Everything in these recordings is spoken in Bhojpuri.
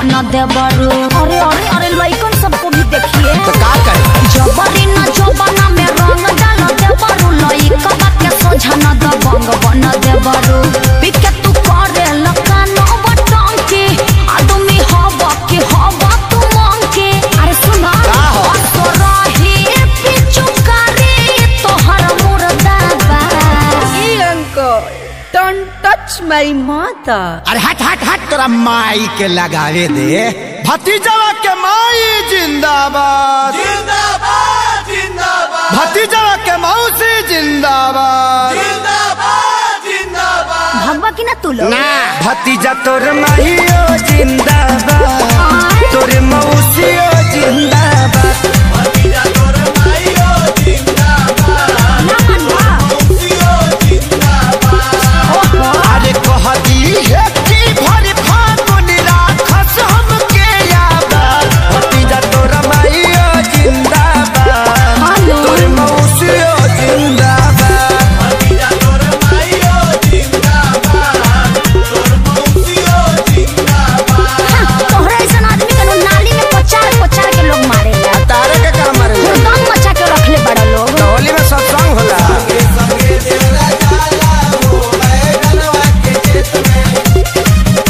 बना देवरू अरे अरे अरे लइकन सबको भी देखिए तो का करे जबरी न जबना में रंग डाल देवरू लइका के सोझा न दबंग बना देवरू पिके तू करे लकान बटंकी आदमी हवा के हवा तू मंकी अरे सुना का हो? असरही पिचुकारी तोहर मुर्दाबा Hey uncle, don't touch my mother. अरे हट हट हट तोरा माई के लगावे दे भतीजवा के माई जिंदाबाद जिंदाबाद जिंदाबाद भतीजवा के मौसी जिंदाबाद जिंदाबाद जिंदाबाद भगवा की ना तू लोग ना भतीजा तोर माहियो जिंदाबाद तोर मौसियो जिंदाबाद भतीजा तोर माईयो जिंदाबाद ना मनवा मौसियो जिंदाबाद अरे कह दी है कि भर फागुन राखस हमके याद भतीजा तोर माहियो जिंदाबाद हेलो। तोर मौसियो जिंदाबाद भतीजा तोर माईयो जिंदाबाद तोर मौसियो जिंदाबाद तोहरा ऐसा आदमी के नु नाली में पचार पचार के लोग मारे तारे के काम मारे दम मचा के रखले बड़ा लोग होली में सत्संग होला संगे तेरा जाला हो बैगनवा के खेत में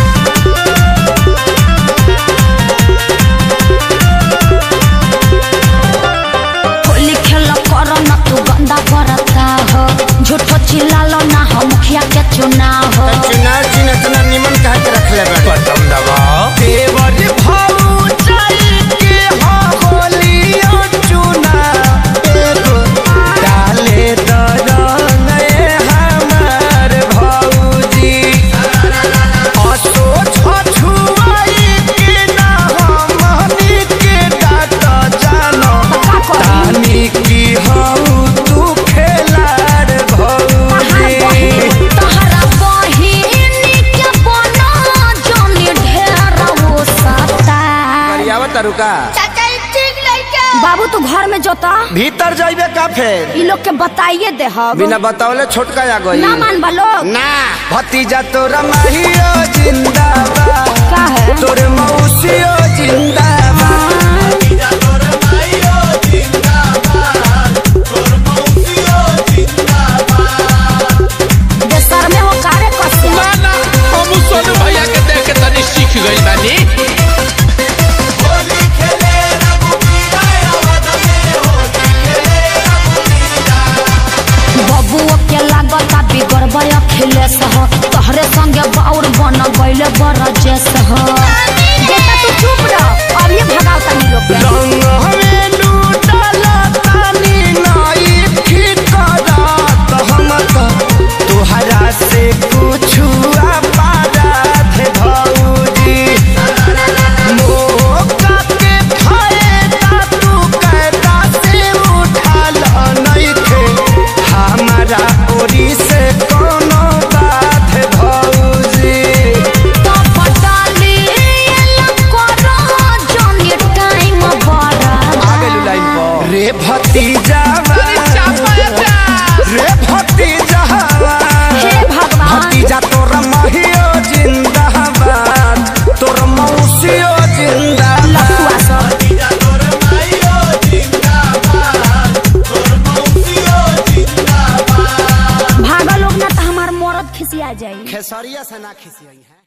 होली खेल कर न तू गंदा करता हो झूठो चिल्लालो ना हो मुखिया के चुनाव हो चुनाव चिन्ह इतना निमन कह के रखले बा बटन दबाओ देवर भाऊ चल के हो होलियो चुना एगो डाले दरंग ए हमार भौजी असो छछुआई के ना हमनी के डाट जानो तानी की हऊ तू खेलार भौजी तहरा बहिन के बना जोनी ढेर वो सता करियावा तरुका बाबू तू घर में जोता भीतर जाइबे का फेर ई लोग के बताइए दे हम बिना बतावले छोटका आ गई ना मान बा लोग ना भतीजा तोरा माहियो जिंदाबाद का है तोर मौसियो जिंदाबाद भतीजा तोर माईयो जिंदाबाद तोर मौसियो जिंदाबाद देशर में हो कारे कसे ना हम सोनू भैया के देख के तनी सीख गइल बानी होली खेले रघुवीरा अवध में होली खेले रघुवीरा बबुओ के लागता बिगड़बे अखिलेश हो तोहरे संगे बाउर बन गइले बरजेश हो बेटा तू चुप रह अब ये भगाओ तनी लोग के रंग हमें लूटला तानी नाई ठिकरात हम तो तोहरा से कुछु पारात भौजी मौका के फायदा तू कैदा से उठाल नइखे हमारा ओरी से कोनो बात भौजी तो पटाली करो जोनी टाइम बड़ा रे भतीजा रे भतीजा हे भगवान भतीजा तोर महियो जिंदाबाद तोर मौसियो जिंदाबाद लफुआ सब भतीजा तोर माईयो जिंदाबाद तोर मौसियो जिंदाबाद भागा लोग ना तो हमार मरद खिसिया जाई खेसरिया से ना खिसियाई है